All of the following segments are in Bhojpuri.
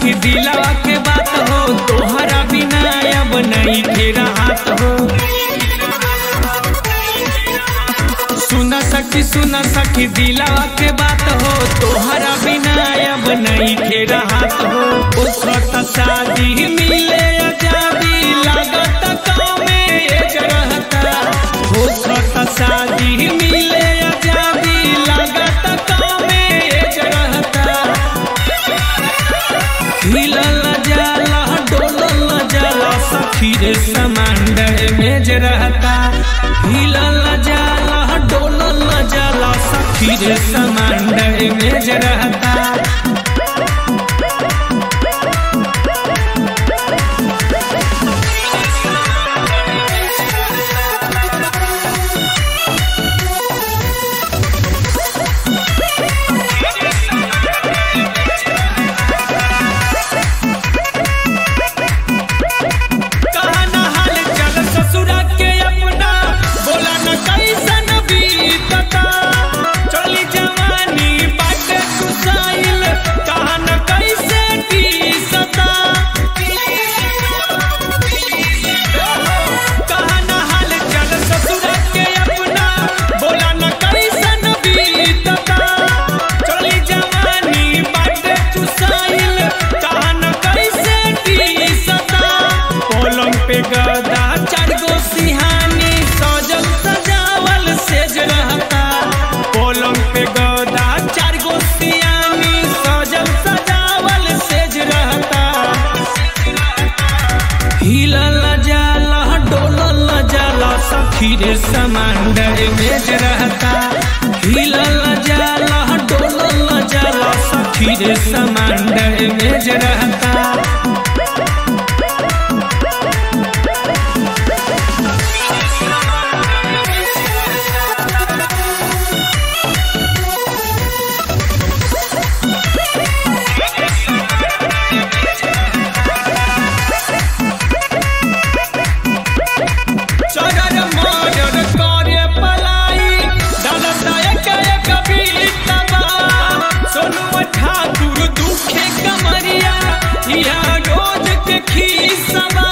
सखी दिलवा के बात हो तोहरा बिना अब नहीं फेरा हाथ हो सुन सखी सुन सखी दिलवा के बात हो तोहरा बिना अब नहीं फेरा हाथ हो उसरत शादी मिले आजादी लागत गाँव में एक रहता उसरत शादी मिले आजादी लागत गाँव में एक रहता हिलल जाला डोलल जाला सखी रे समांडर में जे रहता हिलल जाला डोलल जाला सखी रे समांडर में जे रहता कहना हाल चल ससुरा के अपना बोला न कैसन बीतता चली जवानी बाटे कुसाइल कहन कैसे टीसता कहना हाल चल ससुरा के अपना बोला न कैसन बीतता चली जवानी बाटे कुसाइल कहन कैसे टीसता पलंग पे गदा चार गो सिहानी सजल सजावल सेज रहता पलंग पे गदा चार गो सिहानी सजल सजावल सेज रहता हिलल जाला डोलल जाला सखी रे समांडर मेज रहता हिलल जाला डोलल जाला सखी रे समांडर मेज रहता चगर मगर करे पलाई डलता एक एक बीतबा सोनू ठाकुर दुखे कमरिया या रोज के खीसबा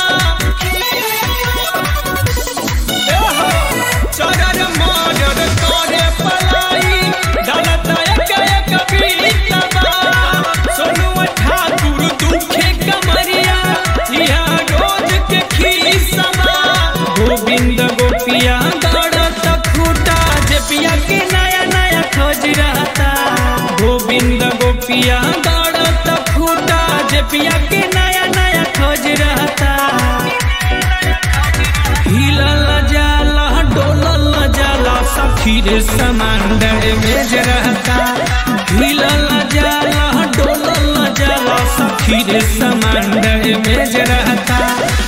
एहो, चगर मगर करे पलाई डलता एक एक बीतबा सोनू ठाकुर दुखे कमरिया या रोज के खीसबा गोविंद गोपिया दौड़त खूटा जे पिया के नया नया खोज रहता गोविंद गोपिया दौड़त खूटा जे पिया के नया नया खोज रहता हिलल जाला डोलल जाला सखी रे समांडर में जे रहता हिलल जाला डोलल जाला सखी रे समांडर में जे रहता